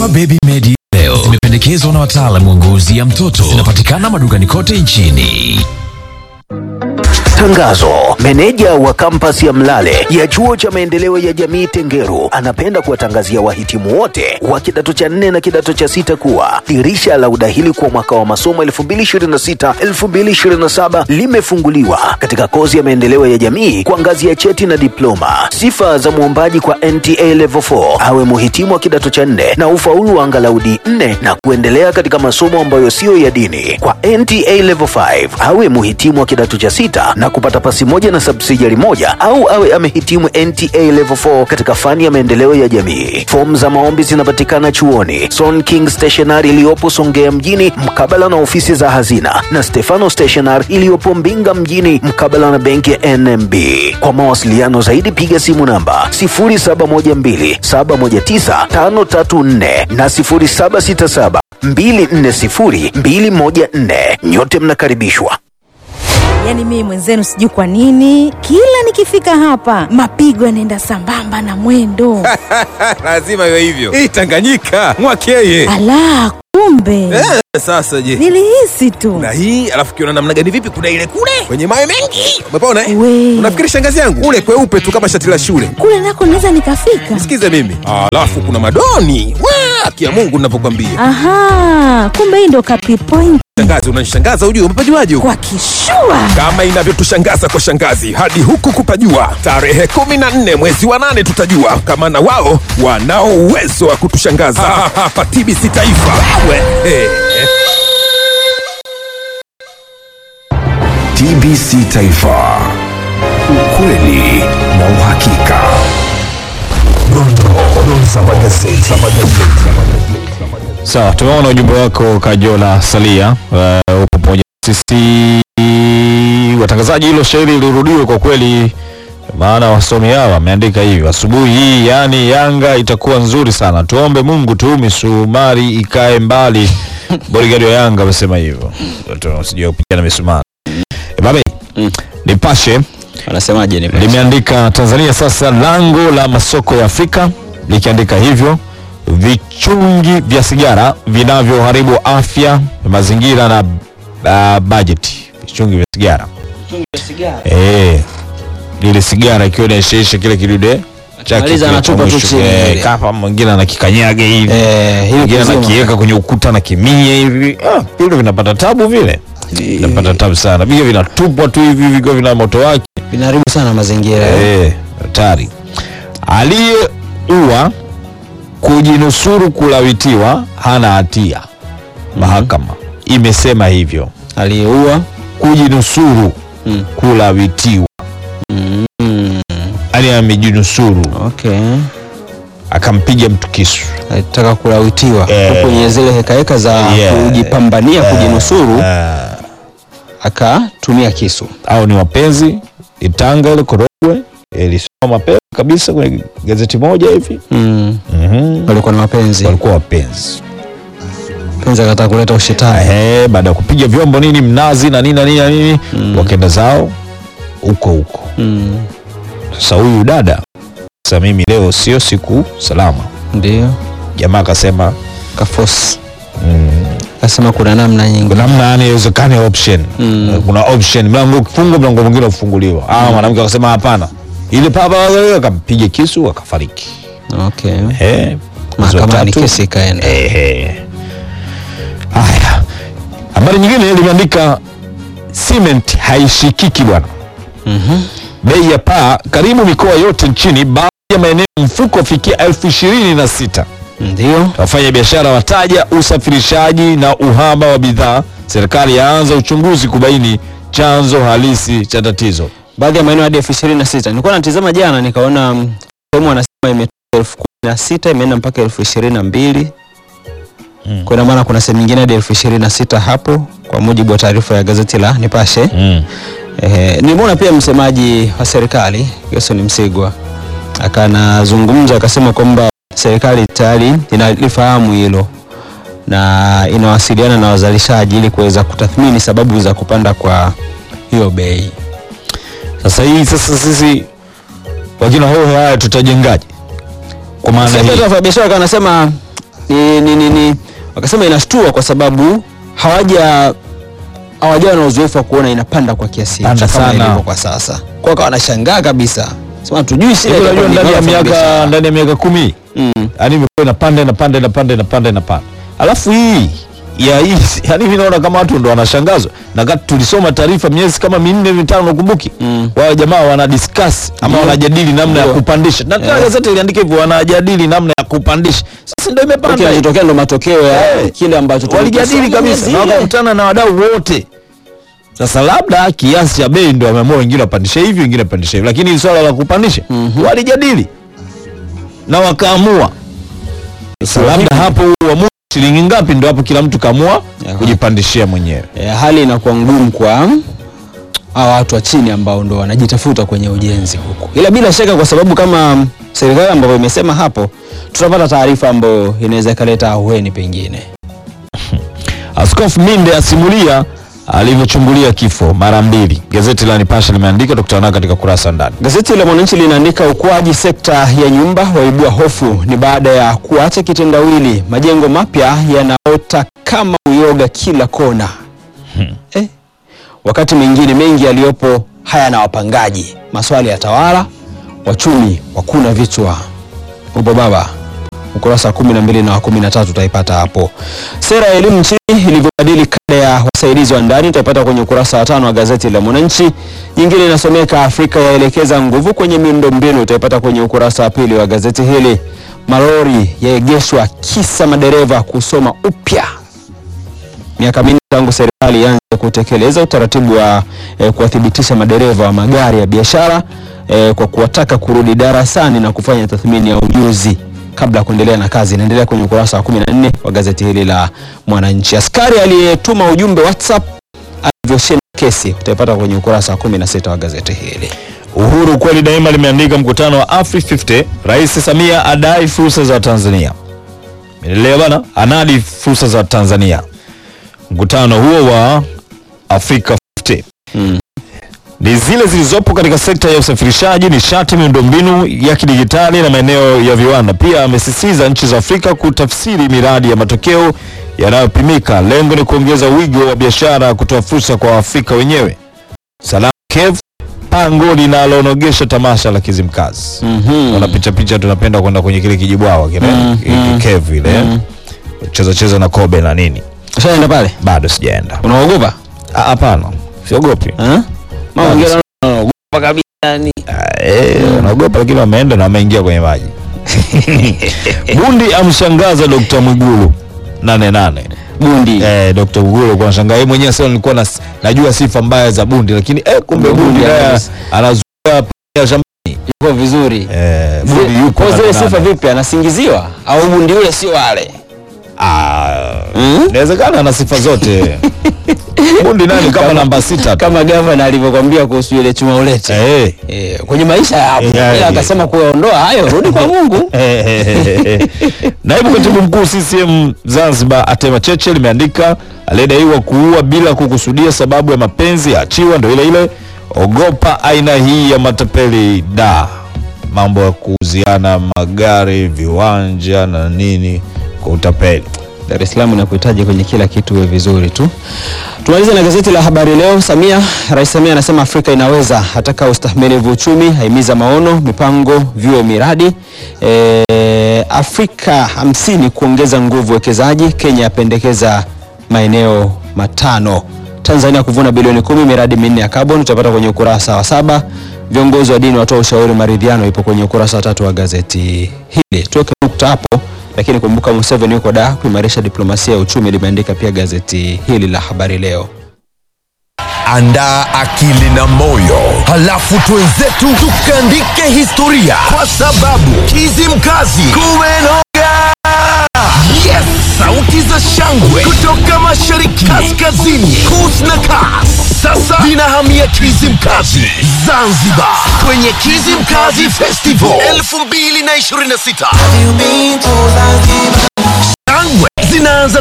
Baby Medi leo zimependekezwa na wataalamu wa ngozi ya mtoto. Zinapatikana madukani kote nchini. Tangazo. Meneja wa kampasi ya Mlale ya chuo cha maendeleo ya jamii Tengeru anapenda kuwatangazia wahitimu wote wa kidato cha nne na kidato cha sita kuwa dirisha la udahili kwa mwaka wa masomo 2026-2027 limefunguliwa katika kozi ya maendeleo ya jamii kwa ngazi ya cheti na diploma. Sifa za mwombaji kwa NTA Level 4 awe muhitimu wa kidato cha nne na ufaulu wa angalau D4 na kuendelea katika masomo ambayo siyo ya dini. Kwa NTA Level 5 awe muhitimu wa kidato cha sita na kupata pasi moja na subsidiary moja au awe amehitimu NTA Level 4 katika fani ya maendeleo ya jamii. Fomu za maombi zinapatikana chuoni Son King Stationery iliyopo Songea mjini mkabala na ofisi za hazina na Stefano Stationery iliyopo Mbinga mjini mkabala na benki ya NMB. Kwa mawasiliano zaidi piga simu namba 0712719534 na 0767240214. Nyote mnakaribishwa. Yaani mimi mwenzenu sijui kwa nini kila nikifika hapa mapigo yanaenda sambamba na mwendo. lazima iwe hivyo hii tanganyika mwakeye Ala, kumbe eh, sasa je nilihisi tu. na hii alafu kiona namna gani vipi kuna ile kule kwenye mawe mengi umepona eh? We. unafikiri shangazi yangu ule kweupe tu kama shati la shule Kule nako naweza nikafika. sikize mimi alafu kuna madoni wa kia mungu ninapokwambia Aha, kumbe hii ndo kapi point shangazi unanishangaza ujue umepajuaje huko kwa kishua. kama inavyotushangaza kwa shangazi hadi huku kupajua tarehe 14 mwezi wa nane tutajua kama na wao wanao uwezo wa kutushangaza hapa tbc taifa we, hey. TBC Taifa, ukweli na uhakika. Dondoo za magazeti. Sawa, tumeona ujumbe wako Kajola Salia. Uh, upo pamoja na sisi watangazaji. Hilo shairi lirudiwe kwa kweli, maana wasomi hao wameandika hivi asubuhi hii, yani Yanga itakuwa nzuri sana, tuombe Mungu tu misumari ikae mbali. Bodigadi wa Yanga amesema hivyo, Watu sijui kupigana misumari. E, babe Nipashe Wanasemaje ni limeandika Tanzania sasa lango la masoko ya Afrika, likiandika hivyo vichungi vya sigara vinavyoharibu afya, mazingira na uh, bajeti. Vichungi vya sigara eh, ile sigara ikiwa inaishaisha kile kidude chake Akimaliza kile anatupa cha tu mwisho, chini eh, ile. kapa mwingine anakikanyaga hivi Eh, hili mwingine kuzima. anakiweka kwenye ukuta na kimia hivi ah, vile vinapata tabu vile vinapata tabu sana, vile vinatupwa tu hivi vikiwa vina moto wake vinaharibu sana mazingira. Eh, hatari. Aliyeua kujinusuru kulawitiwa hana hatia. Mahakama imesema hivyo. Aliyeua Kujinusuru Mm. kulawitiwa, mm, yani amejinusuru okay, akampiga mtu kisu. alitaka kulawitiwa Eh. huku kwenye zile hekaheka za Yeah. kujipambania kujinusuru, Ah, akatumia kisu. au ni wapenzi Itanga ile Korogwe ilisoma mapema kabisa kwenye gazeti moja hivi. Mm, Mhm. walikuwa na mapenzi, Walikuwa wapenzi. penzi akataka kuleta ushetani. Ehe, baada ya kupiga vyombo nini mnazi na nini na nini na nini Mm. wakaenda zao huko huko. Mm, Sasa huyu dada sasa, mimi leo sio siku salama. ndio Jamaa akasema kafosi, mm, akasema kuna namna nyingi. kuna namna yani iwezekane option Mm. kuna option, mlango ukifungwa mlango mwingine ufunguliwa. Ah, mwanamke akasema hapana, ile papa akampiga kisu akafariki. Okay, Eh, mwezi wa mahakamani tatu. kesi ikaenda. Ehe. Haya, habari nyingine limeandika cement haishikiki bwana. Mhm. Bei ya paa karibu mikoa yote nchini, baadhi ya maeneo mfuko wafikia elfu ishirini na sita. Ndio Wafanya biashara wataja usafirishaji na uhaba wa bidhaa. Serikali yaanza uchunguzi kubaini chanzo halisi cha tatizo. baadhi ya maeneo hadi elfu ishirini na sita nilikuwa natizama jana nikaona mm, sehemu wanasema imetoka elfu kumi na sita imeenda mpaka elfu ishirini na mbili Mm. kwa ina maana kuna sehemu nyingine hadi elfu ishirini na sita hapo kwa mujibu wa taarifa ya gazeti la Nipashe. Mm. Eh, nilimwona pia msemaji wa serikali Gerson Msigwa akanazungumza akasema kwamba serikali tayari inalifahamu hilo na inawasiliana na wazalishaji ili kuweza kutathmini sababu za kupanda kwa hiyo bei. Sasa hii sasa sisi wakina hoho haya tutajengaje? Kwa maana Sasa hii pia wafanyabiashara kanasema ni, ni, ni, ni wakasema inashtua kwa sababu hawaja hawajawa na uzoefu wa kuona inapanda kwa kiasi Panda hicho kama sana. ilivyo kwa sasa. Kwa hiyo wanashangaa kabisa, sema tujui shida Hivi unajua itakuwa ni ndani ya ghafla miaka biashara. ndani ya miaka kumi Mm. yani imekuwa inapanda inapanda inapanda inapanda inapanda alafu hii ya hii yani mimi naona kama watu ndo wanashangazwa na kati tulisoma taarifa miezi kama minne mitano ukumbuki Mm. wao jamaa wana discuss ama Ndio. wanajadili namna ya Ndio. kupandisha na yeah. gazeti iliandika hivyo wanajadili namna ya kupandisha sasa ndio imepanda hii. kinachotokea ndo matokeo ya Eh. kile ambacho walijadili tulikisoma kabisa miezi na ile. wakakutana na wadau wote sasa labda kiasi cha bei ndio wameamua wengine wapandishe hivi wengine wapandishe hivi lakini swala la kupandisha walijadili na wakaamua sasa labda hapo uamuzi shilingi ngapi ndio hapo kila mtu kaamua Aha. kujipandishia mwenyewe e, hali inakuwa ngumu kwa hawa watu wa chini ambao ndo wanajitafuta kwenye ujenzi huku, ila bila shaka, kwa sababu kama serikali ambavyo imesema hapo, tutapata taarifa ambayo inaweza ikaleta ahueni pengine. Askofu Minde asimulia alivyochungulia kifo mara mbili. Gazeti la Nipashe limeandika, tukutana nao katika kurasa ndani. Gazeti la Mwananchi linaandika ukuaji sekta ya nyumba waibua hofu, ni baada ya kuacha kitendawili, majengo mapya yanaota kama uyoga kila kona eh. Wakati mengine mengi yaliyopo hayana wapangaji, maswali ya tawala, wachumi wakuna vichwa. Upo baba ukurasa wa kumi na mbili na wa kumi na tatu utaipata hapo. Sera ya elimu nchini ilivyobadili kada ya wasaidizi wa ndani utaipata kwenye ukurasa wa tano wa gazeti la Mwananchi. Nyingine inasomeka Afrika yaelekeza nguvu kwenye miundombinu utaipata kwenye ukurasa wa pili wa gazeti hili. Malori yaegeshwa kisa madereva kusoma upya miaka minne tangu serikali ianze kutekeleza utaratibu wa eh, kuwathibitisha madereva wa magari ya biashara eh, kwa kuwataka kurudi darasani na kufanya tathmini ya ujuzi kabla ya kuendelea na kazi. Inaendelea kwenye ukurasa wa 14 wa gazeti hili la Mwananchi. Askari aliyetuma ujumbe WhatsApp alivyoshinda kesi utaipata kwenye ukurasa wa 16 wa gazeti hili. Uhuru kweli daima limeandika mkutano wa Afri 50, Rais Samia adai fursa za Tanzania. Umeelewa bana? Anadi fursa za Tanzania. Mkutano huo wa Afrika 50 Mm. ni zile zilizopo katika sekta ya usafirishaji, nishati, miundombinu ya kidigitali na maeneo ya viwanda. Pia amesisitiza nchi za Afrika kutafsiri miradi ya matokeo yanayopimika. Lengo ni kuongeza wigo wa biashara, kutoa fursa kwa Waafrika wenyewe. Salamu Kev, pango linalonogesha tamasha la Kizimkazi. Mhm. Wana picha picha, tunapenda kwenda kwenye kile kijibwawa kile Mm, ki- mm. Kev ile cheza cheza na kobe na nini. Ushaenda pale? Bado sijaenda. Unaogopa? Ah, Hapana, siogopi. Eh? Mama wengine wanaogopa kabisa yani. Ah, eh, wanaogopa lakini wameenda na wameingia kwenye maji. Bundi amshangaza Dr. Mwigulu nane nane. Bundi. Eh, Dr. Mwigulu kwa shangaa yeye mwenyewe sasa nilikuwa na, najua sifa mbaya za Bundi lakini eh, kumbe Bundi Bundi naye anaweza. anazuia ya shamba. Yuko vizuri. Eh, Bundi yuko Kwa zile nane sifa nane. vipi anasingiziwa au bundi yule sio wale? Ah, Mm? inawezekana ana sifa zote. Bundi nani kama namba sita tu. Kama gavana alivyokwambia kuhusu ile chuma ulete. Eh. Eh, kwenye maisha yapo. Eh, Ila eh. akasema kuondoa hayo rudi kwa Mungu. Naibu katibu mkuu CCM Zanzibar Atema Cheche limeandika aliyedaiwa kuua bila kukusudia sababu ya mapenzi achiwa, ndo ile ile. Ogopa aina hii ya matapeli da, mambo ya kuuziana magari, viwanja na nini kwa utapeli. Dar es Salaam inakuhitaji kwenye kila kitu uwe vizuri tu. Tumalize na gazeti la Habari Leo. Samia, Rais Samia anasema Afrika inaweza, ataka ustahimilivu uchumi, haimiza maono, mipango, vyuo, miradi. E, Afrika hamsini kuongeza nguvu wekezaji. Kenya yapendekeza maeneo matano. Tanzania kuvuna bilioni kumi miradi minne ya carbon, utapata kwenye ukurasa wa saba. Viongozi wa dini watoa ushauri maridhiano, ipo kwenye ukurasa wa tatu wa gazeti hili. Tuweke nukta hapo lakini kumbuka Museveni yuko da kuimarisha diplomasia ya uchumi, limeandika pia gazeti hili la Habari Leo. Andaa akili na moyo, halafu twenzetu tukaandike historia, kwa sababu Kizimkazi kumenoga. Yes, sauti za shangwe kutoka mashariki, kaskazini, kus na kas sasa zinahamia Kizimkazi Zanzibar, kwenye Kizimkazi Festival 2026 shangwe zinaanza